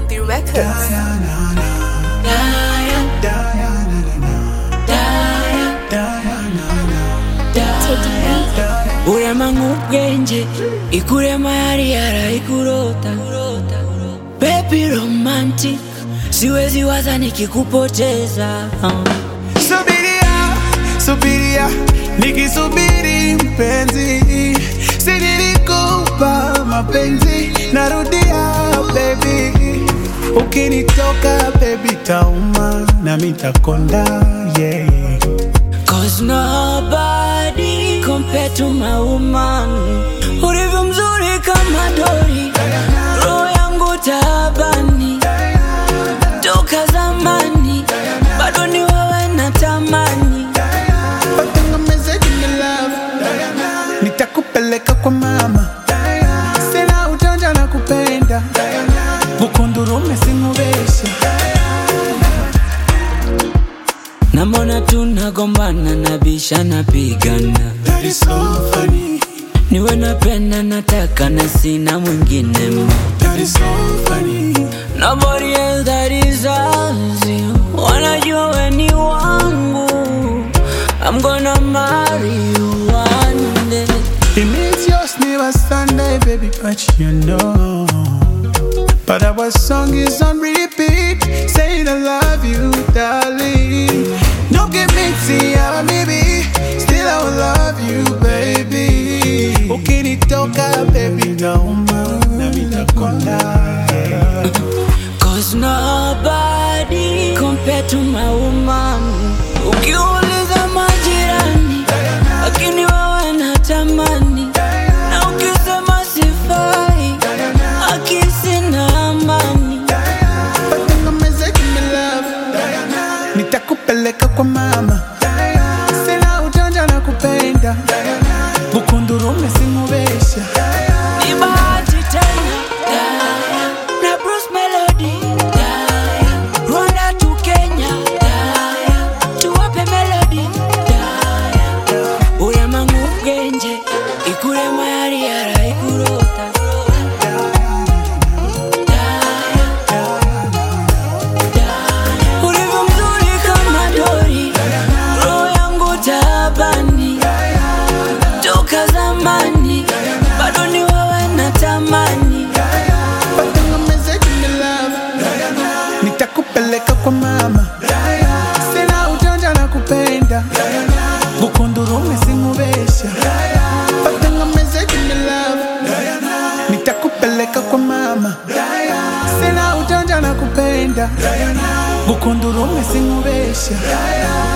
Country Records. urema nk'ubwenge ikurema yari yarayikurota baby romantic siwezi waza nikikupoteza Subiria, subiria, nikisubiri mpenzi, si nilikupa mapenzi, narudia baby, ukinitoka baby tauma na mitakonda yeah. Cause nobody compared to my woman Ulivyo mzuri kama dori Roho yangu taabani Toka zamani Bado ni wewe natamani Watengemeze jini love, nitakupeleka kwa mama, sina ujanja na kupenda, bukundurume simubesha Namona tunagombana nabisha napigana That is so funny, Niwe napenda nataka na sina mwingine ma that is so funny. Nobody else that is as you Wanajua we ni wangu I'm gonna marry you one day It means yours never Sunday, baby, but you know. But our song is on repeat, saying I love you, darling. No give me tea, maybe, still I will love you, baby. Ukinitoka, baby, nauma, na mitakonda. Cause nobody compared to my woman Ukiuliza majirani Lakini wewe natamani Na ukisema sifai Akisi na amani Watengemeze jini love, nitakupeleka kwa mama, sina ujanja na kupenda, bukundurume simubesha. Ni bahati tena Na Bruce Melody Rwanda to Kenya Tuwape melody Urema nk'ubwenge Ikurema yari yarayikurota Ulivyo mzuri kama dori Roho yangu taabani Toka zamani Bado ni wewe natamani Watengemeze jini love, nitakupeleka kwa mama, sina ujanja na kupenda, bukundurume simubesha. Watengemeze jini love, nitakupeleka kwa mama, sina ujanja na kupenda, bukundurume simubesha.